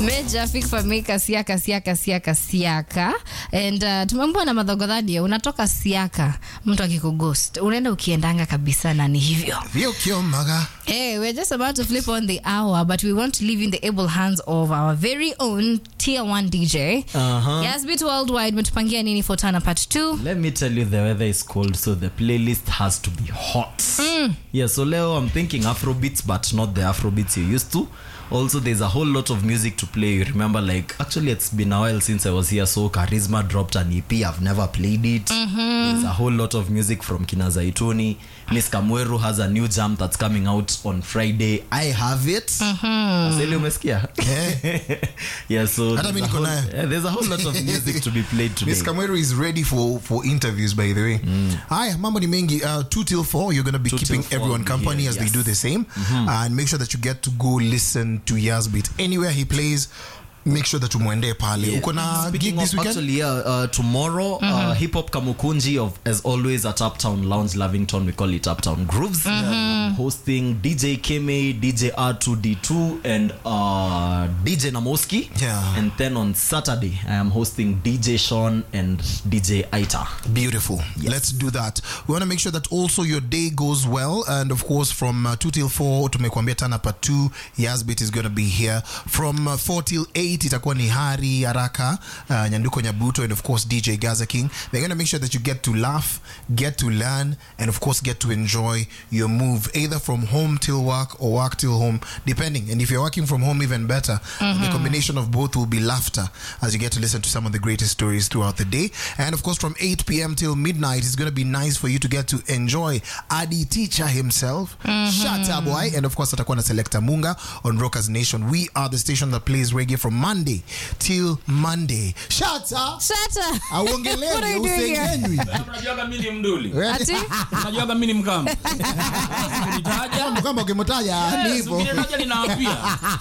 Meja Fix Famika Siaka Siaka Siaka Siaka and uh, tumeambiwa na madhogodhani unatoka Siaka, mtu akikughost unaenda ukiendanga kabisa, na ni hivyo. Vio kiomaga. Hey, we're just about to flip on the hour, but we want to leave in the able hands of our very own tier one DJ. Uh-huh. Yasbit Worldwide metupangia nini for Tana part 2? Let me tell you, the weather is cold, so the playlist has to be hot. Yeah, so Leo, I'm thinking Afrobeats, but not the Afrobeats you used to. Also, there's a whole lot of music to play. You remember, like, actually, it's been a while since I was here, so Charisma dropped an EP. I've never played it. There's a whole lot of music from Kina Zaituni. Miss Kamweru has a new jam that's coming out on Friday. I have it. Aseli, umesikia? yeah, so Hata mi there's a niko whole- nayo. yeah, there's a whole lot of music to be played today. Miss Kamweru is ready for, for interviews, by the way. Haya, mambo ni mengi. Uh, 2 till 4, you're going to be Two till keeping four, everyone company yeah, as they yes. do the same. and make sure that you get to go listen to Yazbit. Anywhere he plays, make sure that umwende pale. Yeah. Uko na Speaking gig this of, weekend? Actually, yeah, uh, tomorrow, uh, Hip Hop Kamukunji of as always at Uptown Lounge, Lavington. We call it Uptown Grooves. I'm hosting DJ Keme, DJ R2D2, and uh, DJ Namoski. Yeah. And then on Saturday, I am hosting DJ Sean and DJ Aita. Beautiful. Let's do that. We want to make sure that also your day goes well. And of course, from uh, 2 till 4, tumekuambia tana part 2, Yazbit is going to be here. From uh, 4 till 8, itakuwa ni Hari Haraka, uh, Nyanduko Nyabuto, and of course, DJ Gaza King. They're going to make sure that you get to laugh, get to learn, and of course, get to enjoy your move, either from home till work or work till home, depending. And if you're working from home, even better. The combination of both will be laughter as you get to listen to some of the greatest stories throughout the day. And of course, from 8 p.m. till midnight, it's going to be nice for you to get to enjoy Adi Teacher himself, Shata Boy, and of course, atakuwa na Selector Munga on Rockers Nation. We are the station that plays reggae from Monday till Monday. Shata! Shata. Auongelewi, What are you doing here? usengenywi. Unajuaga mimi ni mduli. Ati? Unajuaga mimi ni mkamba. Ukinitaja, Kama ukimtaja ni yes, hivyo. ukinitaja ninaapia.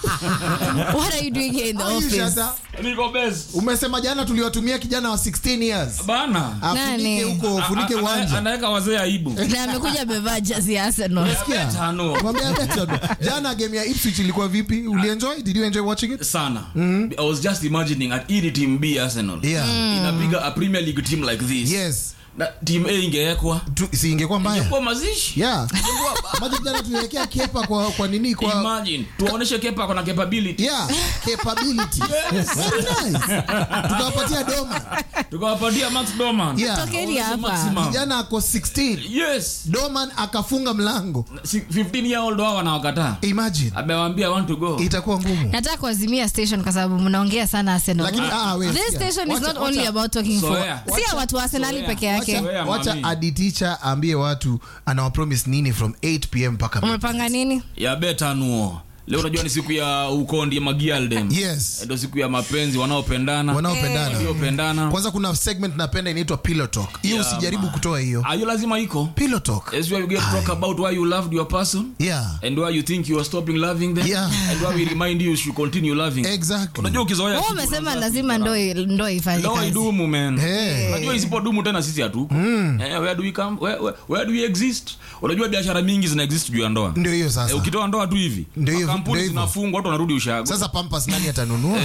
What are you doing here in the Are you office? Shata? Niko best. Umesema jana tuliwatumia kijana wa 16 years. Bana. Afunike Nani? huko, ufunike A- a- uwanja. Anaweka wazee aibu. Na amekuja amevaa jazi ya Arsenal. Sikia. Tano. Mwambie abeto. Jana game ya Ipswich ilikuwa vipi? Ulienjoy? Did you enjoy watching it? sana i was just imagining at ili team b arsenal Yeah. inapiga a premier league team like this Yes. na team a ingewekwa Tu, si ingekuwa mbaya. kwa mazishi Yeah. Maji jana tuliwekea kepa kwa kwa nini kwa imagine tuwaoneshe kepa kona capability Yeah, capability. Very nice. Tukawapatia doma. tukawapatia max doman Yeah. Tokeni Waoneshe hapa. maximum. Kijana ako 16. yes Doman akafunga mlango. Si- 15 year old wao wanawakataa Imagine. amewaambia i want to go Itakuwa ngumu. nataka kuazimia station kwa sababu mnaongea sana Arsenal. Lakini ah wewe. This sikia. station is Wacha- not only wacha- about talking for Zoea. si ya watu wa Arsenali Zoea. peke yake. Wacha- Zoea, Wacha mami. adi teacher aambie watu anawapromise nini from 8 pm mpaka Umepanga nini? ya betanuo leo unajua ni siku ya ukondi magialdem Yes. ndio siku ya mapenzi wanaopendana Wanaopendana. waliopendana Kwanza kuna segment napenda inaitwa pillow talk. Hiyo Yeah, usijaribu man. kutoa hiyo. ayo lazima iko Pillow talk. As where you get to talk about why you loved your person Yeah. and why you think you are stopping loving them Yeah. and why we remind you you should continue loving Exactly. unajua ukizoea Wewe kitu umesema unaanza lazima kuipa- ndo ndo ifanye Ndoa kazi. idumu man Hey. unajua isipodumu tena sisi hatuko eh, where do we come where, where, where do we exist unajua biashara mingi zina exist juu ya ndoa Ndio hiyo eh, sasa. ukitoa ndoa tu hivi Ndio hivyo, kampuni ndio hivyo. zinafungwa watu wanarudi ushago Sasa Pampers nani atanunua?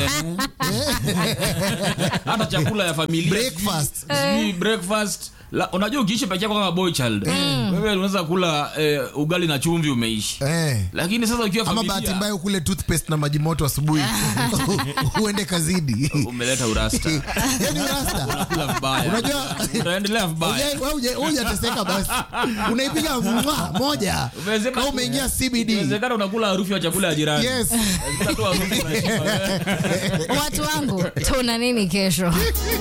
hata chakula ya familia Breakfast. sijui- sijui breakfast La, unajua ukiishi peke yako kama boy child wewe unaweza kula eh, ugali na chumvi umeishi Eh. lakini sasa ukiwa Ama bahati familia mbaya ukule toothpaste na maji moto asubuhi. Uende kazidi. umeleta urasta Yaani rasta. kula vibaya Unajua utaendelea vibaya Uje- wewe uje- wewe hujateseka basi. Unaipiga mwa moja. Umewezeka- Kama umeingia CBD. Inawezekana unakula harufu ya chakula ya jirani Yes. Inawezekana tu harufu unashiba wewe. Watu wangu tuna nini kesho?